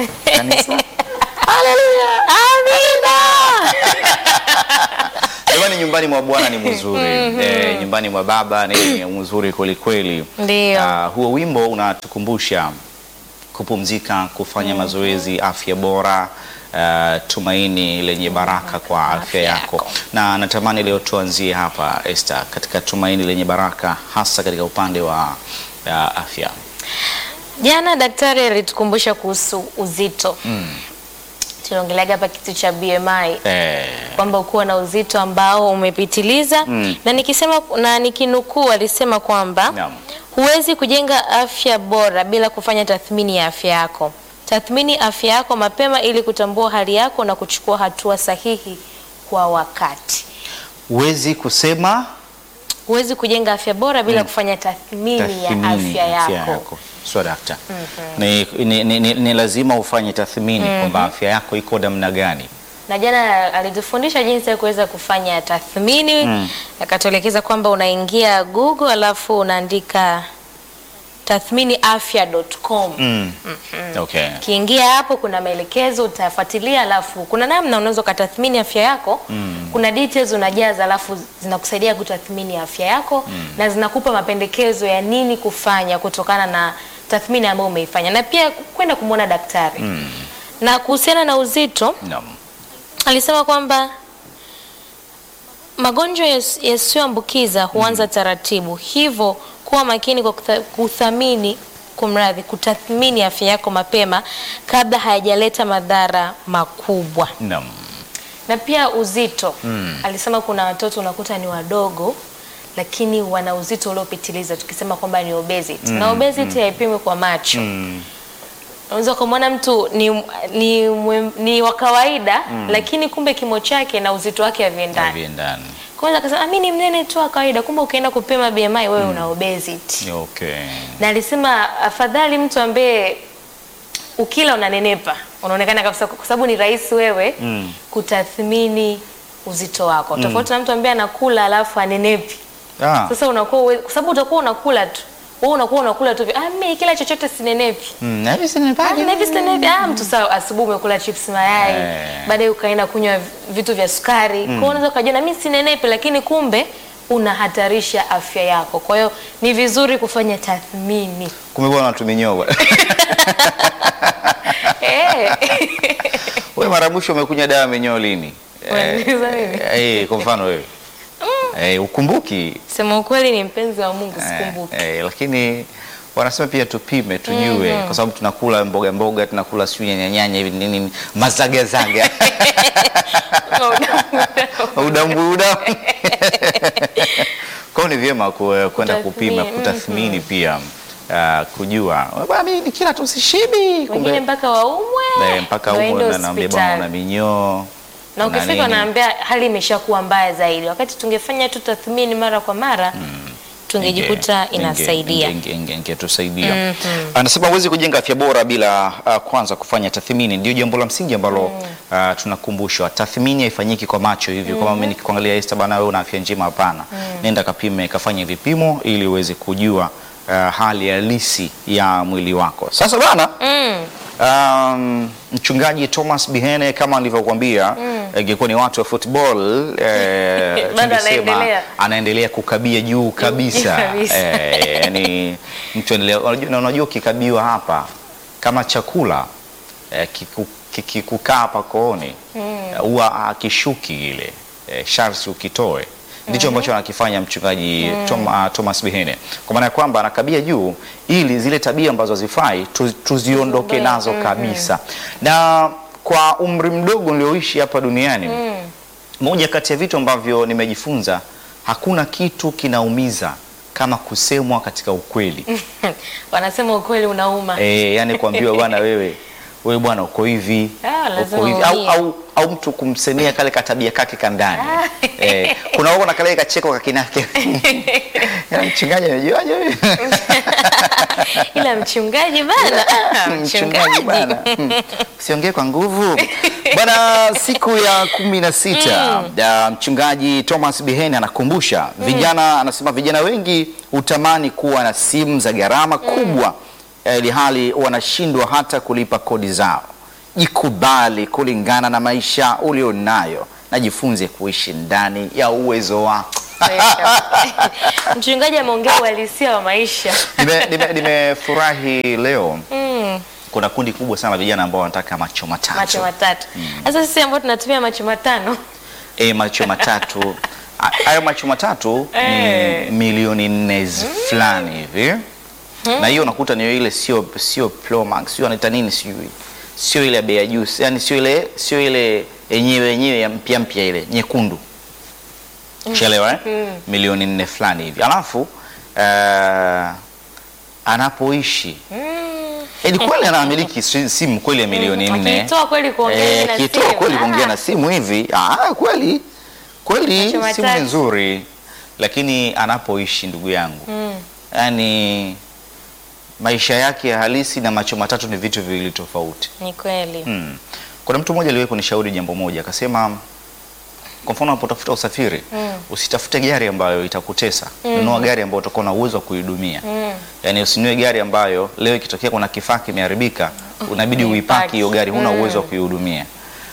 kanisa. Jamani, nyumbani mwa Bwana ni mzuri eh, nyumbani mwa Baba ni mzuri kweli kweli. Ndio. Ah, huo wimbo unatukumbusha kupumzika, kufanya mazoezi, afya bora, ah, tumaini lenye baraka kwa afya afya yako. yako. Na natamani leo tuanzie hapa Esther, katika tumaini lenye baraka, hasa katika upande wa ah, afya. Jana daktari alitukumbusha kuhusu uzito. Tunaongeleaga hapa kitu cha BMI Eh, kwamba ukuwa na uzito ambao umepitiliza Mm. na nikisema na nikinukuu alisema kwamba Naam. huwezi kujenga afya bora bila kufanya tathmini ya afya yako. Tathmini afya yako mapema ili kutambua hali yako na kuchukua hatua sahihi kwa wakati. huwezi kusema Huwezi kujenga afya bora bila kufanya tathmini, ya tathmini afya yako. Sio dakta. Ni, ni, ni, ni, ni lazima ufanye tathmini kwamba afya yako iko namna gani. na jana alitufundisha jinsi ya kuweza kufanya tathmini akatuelekeza kwamba unaingia Google alafu unaandika tathminiafya.com. Mm. Okay. Ukiingia hapo kuna maelekezo utafuatilia, alafu kuna namna unaweza ukatathmini afya yako. Kuna details unajaza, alafu zinakusaidia kutathmini afya yako na zinakupa mapendekezo ya nini kufanya kutokana na tathmini ambayo umeifanya, na pia kwenda kumwona daktari. Na kuhusiana na uzito Naam. alisema kwamba magonjwa yas- yasiyoambukiza huanza taratibu, hivyo kuwa makini kwa kutha- kuthamini kumradhi, kutathmini afya yako mapema kabla hayajaleta madhara makubwa. Naam. Na pia uzito alisema kuna watoto unakuta ni wadogo lakini wana uzito uliopitiliza, tukisema kwamba ni obesity na obesity haipimwi kwa macho unaweza ukamwona mtu ni, ni, mwe- ni wa kawaida lakini kumbe kimo chake na uzito wake haviendani. Haviendani. Kwanza akasema "Ah, mimi ni mnene tu wa kawaida, kumbe ukienda kupima BMI wewe una obesity. Okay. Na alisema afadhali mtu ambaye ukila unanenepa, unaonekana kabisa, kwa sababu ni rahisi wewe Mm. kutathmini uzito wako, tofauti na mtu ambaye anakula alafu anenepi. Ah. Sasa unakuwa uwe- kwa sababu utakuwa unakula tu wewe unakuwa unakula tu, ah, mimi kila chochote sinenepi Mm, na hivi si ni Ah, paje? na hivi sasa hivi, ah, mtu sawa, asubuhi umekula chips mayai, Eh. baadaye ukaenda kunywa vitu vya sukari. Kwa hiyo unaweza ukajiona mimi sinenepe, lakini kumbe unahatarisha afya yako. Kwa hiyo ni vizuri kufanya tathmini. Kumbe bwana watuminyoa. Eh. Wewe mara mwisho umekunywa dawa ya minyoo lini? Unaniuliza mimi? Eh, kwa mfano wewe. Eh, ukumbuki? Sema ukweli ni mpenzi wa Mungu, Eh, sikumbuki. eh, lakini wanasema pia tupime tujue, kwa sababu tunakula mboga mboga, tunakula sijui nyanya nyanya hivi nini nini, mazagazaga udambu udambu. Kwa hiyo ni vyema ku- kwenda kupima, Kutathmini, kutathmini pia ah, kujua bwana, mimi nikila tu sishibi, Wengine kumbe mpaka waumwe eh, mpaka waende huko na naambia bwana una hospitali. minyoo na una ukifika nini. unaambia hali imeshakuwa mbaya zaidi, wakati tungefanya tu tathmini mara kwa mara tungejikuta Inge- inasaidia. inge- inge- inge- ingetusaidia. Anasema huwezi kujenga afya bora bila uh, kwanza kufanya tathmini. Ndio jambo la msingi ambalo uh, tunakumbushwa. Tathmini haifanyiki kwa macho hivyo, kama mimi nikikuangalia Esther, bana wewe una afya njema, hapana. Nenda kapime, kafanye vipimo ili uweze kujua uh, hali halisi ya mwili wako. Sasa bana Mm. Um, mchungaji Thomas Bihene kama nilivyokuambia ingekuwa ni watu wa football eh, Bado tungesema anaendelea. anaendelea kukabia juu kabisa, kabisa. eh, yani mtu endelea. Unajua, na unajua ukikabiwa hapa kama chakula eh, kiku- kikikukaa hapa kooni eh, huwa akishuki ile eh, sharsi ukitoe ndicho ambacho anakifanya mchungaji Tom, uh, Thomas Bihene kwa maana ya kwamba anakabia juu ili zile tabia ambazo hazifai tu, tuziondoke Tuziondoe. nazo kabisa na kwa umri mdogo nilioishi hapa duniani moja kati ya vitu ambavyo nimejifunza hakuna kitu kinaumiza kama kusemwa katika ukweli Wanasema ukweli unauma. e, yani kuambiwa bwana wewe wewe bwana uko hivi Ah, lazima uko hivi au, uumie. au, au mtu kumsemea kale katabia kake kandani Ah. e, kuna wako na kale kacheko kakinake Ya, mchungaji anajuaje wewe Ila mchungaji bana, ah, mchungaji bwana Hmm. usiongee kwa nguvu bwana siku ya kumi na sita ya mchungaji Thomas Bihene anakumbusha vijana anasema vijana wengi hutamani kuwa na simu za gharama kubwa eh, ili hali wanashindwa hata kulipa kodi zao jikubali kulingana na maisha ulionayo na jifunze kuishi ndani ya uwezo wako. Mchungaji ameongea uhalisia wa maisha. Nime- nime- Nimefurahi leo Mm, kuna kundi kubwa sana la vijana ambao wanataka macho matatu. macho matatu. Sasa sisi ambao tunatumia macho matano E, macho matatu A- hayo macho matatu Eh. ni milioni nne zi- fulani hivi na hiyo unakuta ni ile sio sio Pro Max sio anaita nini sijui sio ile ya bei ya juu yani sio ile sio ile yenyewe yenyewe ya mpya mpya ile nyekundu Unaelewa eh? milioni nne fulani hivi alafu eh, anapoishi Mm. Edi kweli anamiliki si- simu kweli ya milioni nne Akiitoa kweli kuongea Eh, na akitoa simu. kweli kuongea Ah. na simu hivi ah, kweli kweli Macho simu ni matatu. nzuri, lakini anapoishi ndugu yangu Mm. yani maisha yake ya halisi na macho matatu ni vitu viwili tofauti. Ni kweli. Mm. Kuna mtu mmoja aliwahi kunishauri jambo moja, akasema kwa mfano unapotafuta usafiri Mm. usitafute gari ambayo itakutesa. Nunua gari ambayo utakuwa na uwezo wa kuidumia. Mm. Yaani usinunue gari ambayo leo ikitokea kuna kifaa kimeharibika, unabidi Uipaki. uipaki hiyo gari, huna uwezo wa kuihudumia.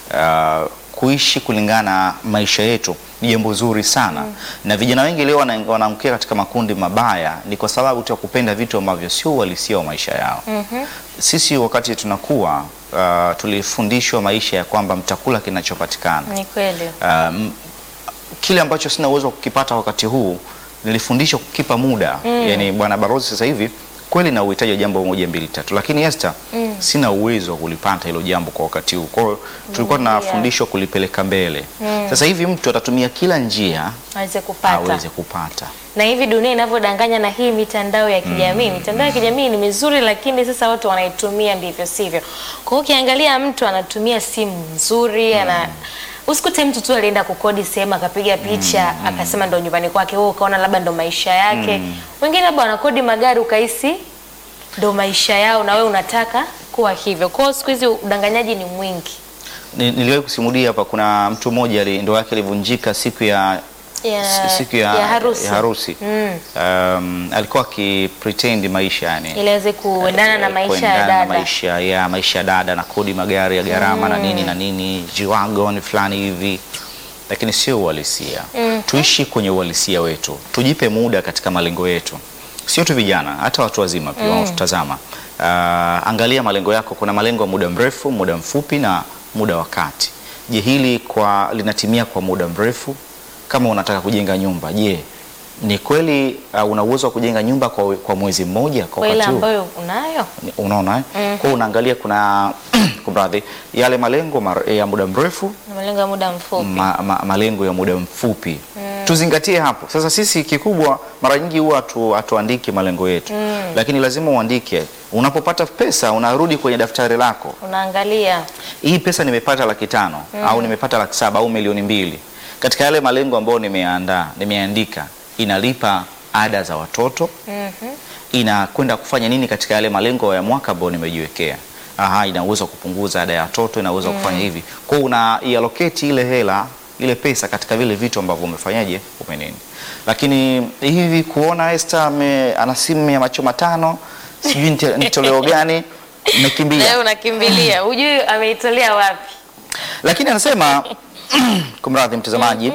Uh, kuishi kulingana na maisha yetu ni jambo zuri sana na vijana wengi leo wana- wanaangukia katika makundi mabaya, ni kwa sababu tu ya kupenda vitu ambavyo sio uhalisia wa maisha yao. Mhm. Sisi wakati tunakuwa uh, tulifundishwa maisha ya kwamba mtakula kinachopatikana. Ni kweli. Um, kile ambacho sina uwezo wa kukipata wakati huu nilifundishwa kukipa muda yani, bwana Barozi, sasa hivi kweli na uhitaji wa jambo moja mbili tatu, lakini Esther, sina uwezo wa kulipata hilo jambo kwa wakati huu. Kwa hiyo tulikuwa tunafundishwa kulipeleka mbele. Sasa hivi mtu atatumia kila njia Aweze kupata. aweze kupata. na hivi dunia inavyodanganya na hii mitandao ya kijamii mitandao ya kijamii ni mizuri lakini sasa watu wanaitumia ndivyo sivyo kwa hiyo ukiangalia mtu anatumia simu nzuri ana usikute mtu tu alienda kukodi sehemu akapiga picha akasema ndo nyumbani kwake wewe ukaona labda ndo maisha yake wengine labda wanakodi magari ukahisi ndo maisha yao na wewe unataka kuwa hivyo kwa hiyo siku hizi udanganyaji ni mwingi Ni- Niliwahi kusimulia hapa, kuna mtu mmoja ali- ndoa yake ilivunjika siku ya ya, si- siku ya, ya harusi, ya harusi. Mm. Um, alikuwa akipretend maisha yani ili aweze kuendana na Eh, maisha kuendana ya na dada maisha ya maisha ya dada na kodi magari ya gharama na nini na nini jiwagon fulani hivi, lakini sio uhalisia. Tuishi kwenye uhalisia wetu, tujipe muda katika malengo yetu, sio tu vijana, hata watu wazima pia wanaotutazama. Uh, angalia malengo yako. Kuna malengo ya muda mrefu, muda mfupi na muda wa kati. Je, hili kwa linatimia kwa muda mrefu? Kama unataka kujenga nyumba, je, ni kweli uh, una uwezo wa kujenga nyumba kwa, kwa mwezi mmoja kwa kwa ile wakati huu? ambayo unayo Ni- unaona eh? Kwa hiyo unaangalia kuna kumradhi, yale malengo mar, ya muda mrefu na malengo ya muda mfupi ma, ma, malengo ya muda mfupi tuzingatie hapo. Sasa sisi kikubwa mara nyingi huwa hatu, hatuandiki malengo yetu lakini lazima uandike. Unapopata pesa unarudi kwenye daftari lako, unaangalia hii pesa nimepata laki tano au nimepata laki saba au milioni mbili katika yale malengo ambayo nimeandaa nimeandika, inalipa ada za watoto Mhm. inakwenda kufanya nini katika yale malengo ya mwaka ambayo nimejiwekea. Aha, ina uwezo wa kupunguza ada ya watoto, ina uwezo wa kufanya hivi. Kwa hiyo una iallocate ile hela ile pesa katika vile vitu ambavyo umefanyaje umenini. Lakini hivi kuona Esther ame, ana simu ya macho matano sijui nite- ni toleo gani nimekimbia. leo unakimbilia hujui ameitolea wapi Lakini anasema kumradhi mtazamaji,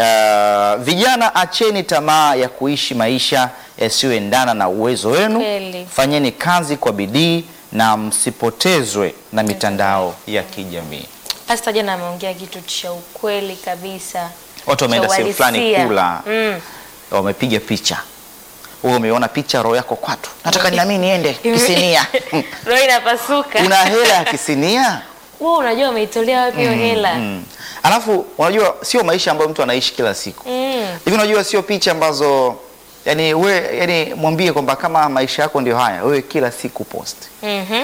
uh, vijana acheni tamaa ya kuishi maisha yasiyoendana na uwezo wenu. Kweli. Fanyeni kazi kwa bidii na msipotezwe na mitandao ya kijamii. hasa jana ameongea kitu cha ukweli kabisa Watu wameenda cha sehemu fulani uhalisia. kula, mm. wamepiga picha, wewe umeona picha, roho yako kwatu, nataka nami niende kisinia. roho inapasuka Una hela ya kisinia? wewe unajua ameitolea wapi hiyo hela Mm. Alafu unajua sio maisha ambayo mtu anaishi kila siku Mm. hivi unajua sio picha ambazo yani we yani mwambie kwamba kama maisha yako ndio haya wewe kila siku post Mhm.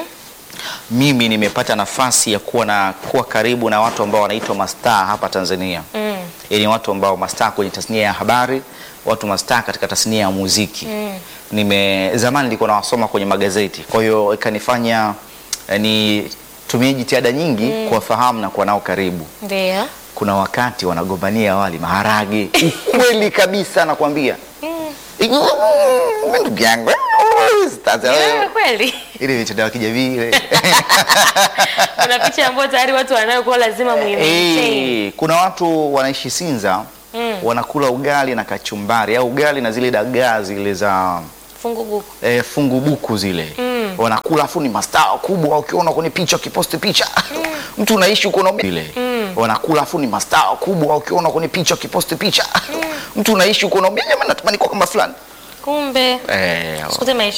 mimi nimepata nafasi ya kuwa na kuwa karibu na watu ambao wanaitwa mastaa hapa Tanzania Mm. yani watu ambao mastaa kwenye tasnia ya habari watu mastaa katika tasnia ya muziki Mm. nime zamani nilikuwa nawasoma kwenye magazeti kwa hiyo ikanifanya yani tumie jitihada nyingi kuwafahamu na kuwa nao karibu ndio kuna wakati wanagombania wali maharage, ukweli kabisa nakwambia. Ndugu yangu Sasa, Yeah, kweli ile mitandao ya kijamii ile kuna picha ambayo tayari watu wanayokuwa lazima muimaintain. Eh, kuna watu wanaishi Sinza wanakula ugali na kachumbari au ugali na zile dagaa zile za Fungu buku. eh, fungu buku zile wanakula, afu ni mastaa kubwa, ukiona kwenye picha, ukiposti picha mtu unaishi uko na ile wanakula, afu ni mastaa kubwa, ukiona kwenye picha, ukiposti picha mtu unaishi uko na jamani, natamani kuwa kama fulani Kumbe eh, siku zote maisha